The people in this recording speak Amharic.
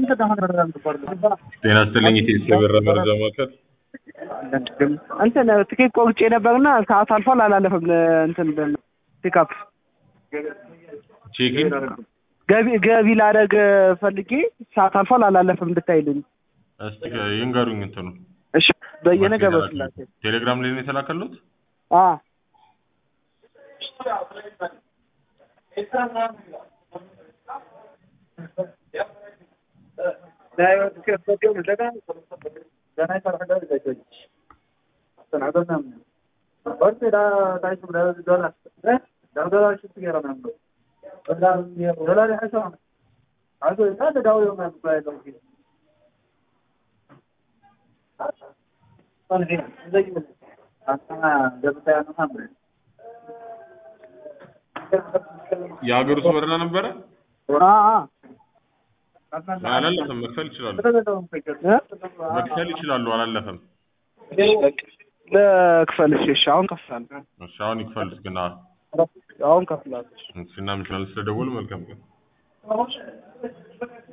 ጤና ይስጥልኝ ኢትዮጵያ ብር መረጃ ማዕከል እንትን ትኬት ቆርጬ ነበርና ሰዓት አልፏል አላለፈም። እንትን ፒክአፕ ቼኪን ገቢ ገቢ ላደርግ ፈልጌ ሰዓት አልፏል አላለፈም እንድታይልኝ። እስቲ ይንገሩኝ እንትኑ እሺ በየነ ገብረስላሴ ቴሌግራም ላይ ነው የተላከሉት አ የሀገር ውስጥ በረራ ነበረ አ አ አላለፈም መክፈል ይችላሉ መክፈል ይችላሉ አላለፈም ለክፈል እሺ እሺ አሁን ከፍላለሁ እሺ አሁን ይክፈል እስኪና አሁን ከፍላለሁ እሺ እናመሰግናለን ስለደወሉ መልካም ቀን